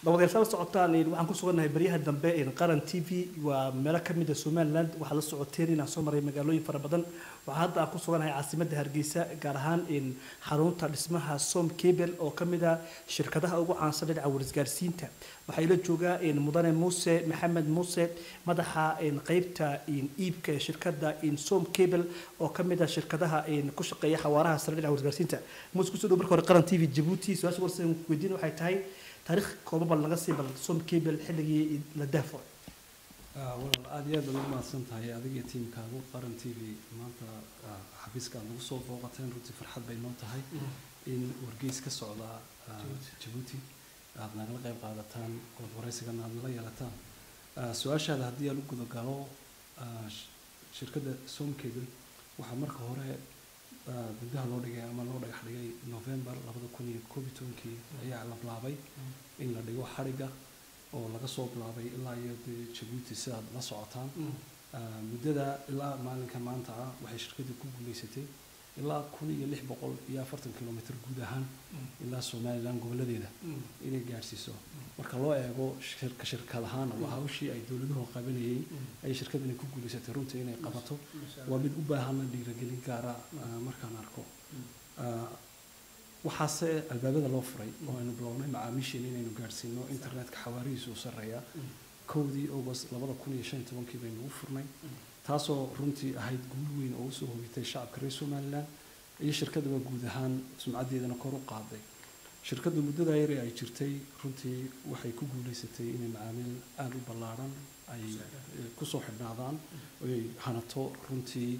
dabadeysala socotaan waxaan ku sugannahay baryaha dambe qaran t v waa meelo ka mid a somaliland waxaad la socoteen inaan soo maray magaalooyin fara badan waxaa hadda aan ku suganahay caasimadda hargeysa gaar ahaan xarunta dhismaha som cable oo ka mid a shirkadaha ugu caansan dhinaca warisgaarsiinta waxaa ila joogaa mudane muuse maxamed muuse madaxa qeybta iibka ee shirkadda som cable oo ka mid a shirkadaha ku shaqeeya xawaaraha sare dhinaca warisgaarsiinta muuse kusoo dhow marka hore qaran t v jabuuti su-aasha warsan weydiin waxay tahay taariikh kooban bal laga sii bal som cable xilligii la daafo walaal aada iyo aad baad ugu mahadsan tahay adiga iyo tiimkaagu qaran t v maanta xafiiska aad nagu soo booqateen runtii farxad bay noo tahay in wargeys ka socda jabuuti aada nagala qayb qaadataan ood waraysigana aada nala yeelataan su-aashaada haddii aan u gudagalo shirkadda som cable waxaa marka hore guddaha loo dhigay ama loo dhagax dhigay november labada kun iyo koob iyo tobankii ayaa la bilaabay in la dhigo xadhigga oo laga soo bilaabay ilaa iyo dee jabuuti sidaad la socotaan muddada ilaa maalinka maanta ah waxay shirkaddu ku guulaysatay ilaa kun iyo lix boqol iyo afartan kilomitr guud ahaan ilaa somalilan goboladeeda inay gaadhsiiso marka loo eego shirka shirkad ahaan waa hawshii ay dowladuhu qabanayeen ayay shirkadani ku guulaysatay runtii inay qabato waa mid u baahana dhiiragelin gaara markaan arko waxaase albaabada loo furay oo aynu bilownay macaamiisheena inaynu gaadhsiino internetka xawaarihiisu u sarreeya kowdii august labada kun iyo shan iyo tobankii baynu ugu furnay taasoo runtii ahayd guul weyn oo usoo hogitay shacabka reer somalilan iyo shirkadaba guud ahaan sumcaddeedana kor u qaaday shirkaddu muddadaa yare ay jirtay runtii waxay ku guulaysatay inay macaamiil aada u ballaadhan ay kusoo xidhnaadaan oy hanato runtii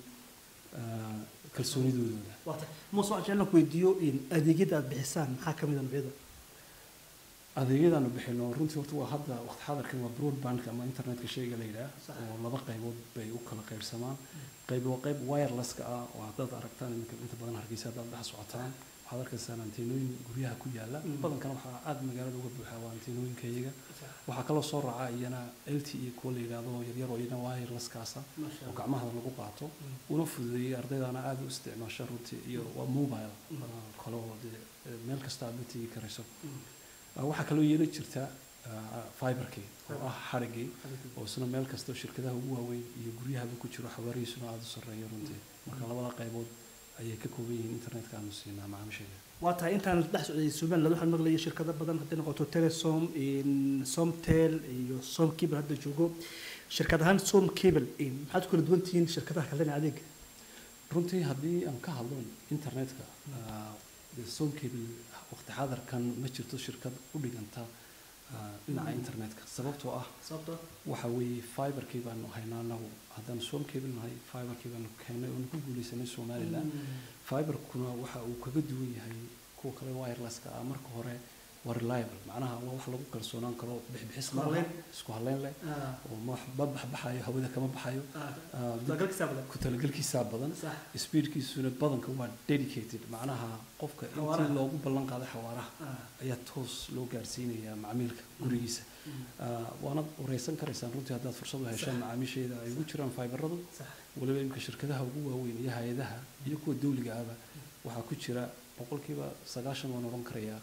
kalsoonidooda muuse waxaan jeclaan ku weydiiyo adeegyada aad bixisaan maxaa ka mid a noocyada adeegyadaanu bixino runtii horta waa hadda waqti xadarkan waa broadbandka ama internetka shayga la yidhaah oo laba qaybood bay u kala qaybsamaan qayb waa qayb wirelesska ah oo haddaad aragtaan iminka inta badan hargeysa haddaad dhex socotaan waxaad arkaysaan anteenooyin guryaha ku yaala badankana waxaa aada magaalada uga buuxa waa anteenooyinka iyaga waxaa kaloo soo raaca iyana l t e kuwa la yidhaahdo yaryar oo iyana wirelesskaasa oo gacmahada lagu qaato una fududeeyey ardaydana aada u isticmaasha runtii iyo waa mobile kale oo dee meel kasta aad la tegi karayso waxaa kaloo yeeli jirta fiberkii oo ah xarigii oo isna meel kastao shirkadaha ugu waaweyn iyo guryahaba ku jiro xawaarihiisuna aada u sarreeya runtii marka labada qaybood ayay ka kooban yihiin internetka aanu siinaa macaamiisheeda waa tahay intaan dhex socday somaliland waxaan maqlayay shirkado badan hadday noqoto telesom somtel iyo som cable hadda joogo shirkad ahaan som cable maxaad ku kala duwan tihiin shirkadaha kale dhinaca adeega runtii haddii aan ka hadlo internetka som cable waqti xadarkan ma jirto shirkad u dhiganta dhinaca internetka sababtoo ah waxa weeye fiberkii baanu haynaa anagu haddaan som cable nahay fiberkii baanu keennay oonu ku guulaysanay somaliland fiberkuna waxa uu kaga duwan yahay kuwa kale wirelesska ah marka hore waa reliable macnaha waa wax lagu kalsoonaan karo bixbixis malaha isku haleyn leh oo ma baxbaxayo hawada kama baxayo ku talagelkiisaa badan speedkiisuna badanka waa dedicated macnaha qofka intii loogu ballan qaaday xawaaraha ayaa toos loo gaarsiinayaa macmiilka gurigiisa waanad wareysan karaysaan runtii haddaad fursad u heshaan macaamiisheeda ay ugu jiraan fiberadu waliba imika shirkadaha ugu waaweyn iyo hay-adaha iyo kuwa dawliga ahba waxaa ku jira boqolkiiba sagaashan waan odhan karayaa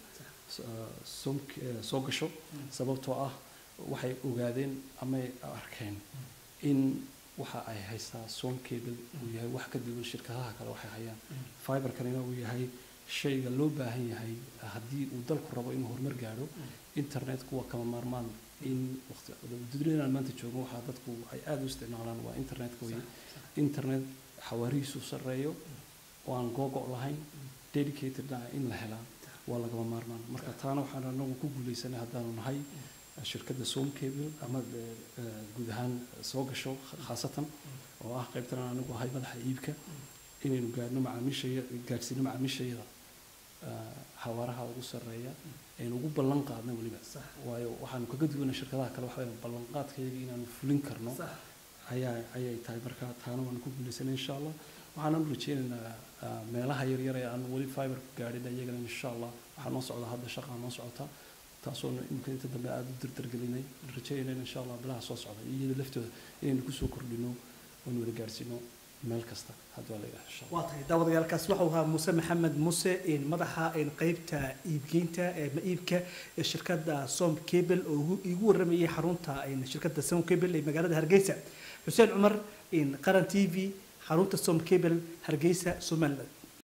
soo gasho sababtoo ah waxay ogaadeen amay arkeen in waxa ay haystaa som cable uu yahay wax ka duwan shirkadaha kale waxay hayaan fiberkanina uu yahay shayga loo baahan yahay haddii uu dalku rabo inuu horumar gaadho internetku waa kama maarmaan in dunyadan maanta joogo waxaa dadku ay aada u isticmaalaan waa internetka weye internet xawaarihiisu sarreeyo oo aan googo' lahayn dedicatedna in la helaa waa lagama maarmaan marka taana waxaan anagu ku guulaysanay haddaanu nahay shirkadda som cable ama guud ahaan soo gasho khaasatan oo ah qaybtan anigu ahay madaxa iibka inaynu gaadhno macaamiishaya gaadhsiino macaamiishayada xawaaraha ugu sarreeya aynu ugu ballan qaadna weliba waayo waxaanu kaga duwanay shirkadaha kale waxa ballanqaadkayaga inaanu fulin karno ayaa ayay tahay marka taana waanu ku guulaysanay insha allah waxaananu rajeynaynaa meelaha yaryar ee aan weli fiberku gaadhin iyagana insha allah waxaa noo socda hadda shaqaa noo socota taasoo imika inta dambe aada u dardargelinay rajeynayna insha allah bilaha soo socda iyada laftooda inaynu kusoo kordhino oonu wada gaadhsiino meel kasta haddii waa la yidhaha insha allah waa tahay daawadayaalkaasi waxau ahaa muuse maxamed muuse in madaxa in qeybta iibgeynta ee ma iibka ee shirkadda som cable oo ugu- igu waramayay xarunta in shirkadda som cable ee magaalada hargeysa xuseen cumar in qaran t v xarunta som cable hargeysa somaliland